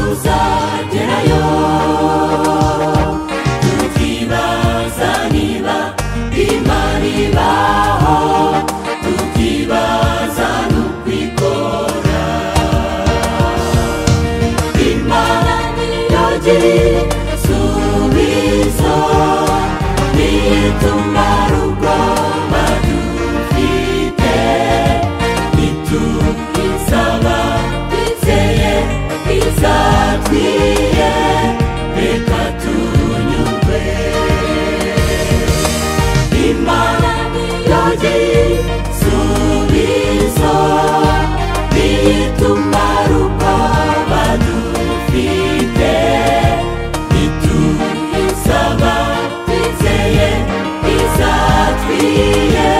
tuzagerayo tukibaza niba imana ibaho tukibaza n'ukwikora imana niyo gisubizo niyo ituma rugomba dufite ntituyisaba twizeye izatwiye reka tunyurwe imana niyo gisubizo niyo ituma rugomba dufite ntituyisaba twizeye izatwiye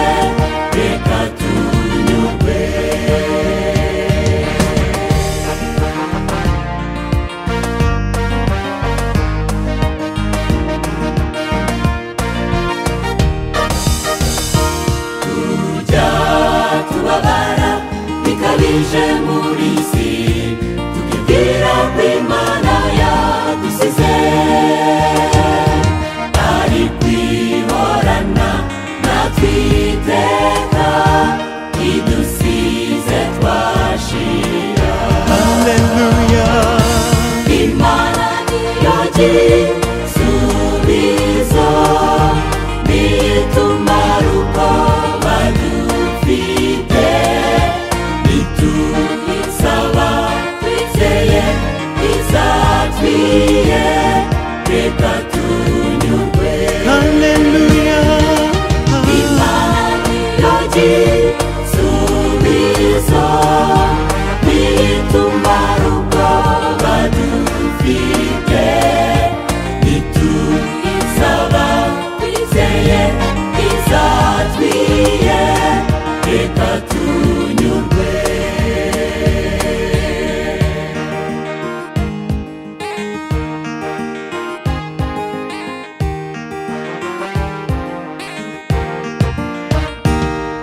reka tunyurwe tujya tubabara bikabije muri isi tukibwira ko imana yadusize ari kwihorana natwe iteka idusize twashira imana niyo gisubizo niyo ituma rugomba dufite ntituyisaba twizeye izatwiye reka tunyurwe imana niyo gisubizo niyo ituma rugomba dufite ntituyisaba twizeye izatwiye reka tunyurwe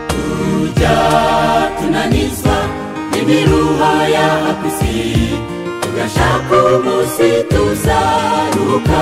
tujya tunanizwa n'imiruho ya isi tugashaka umunsi tuzaruka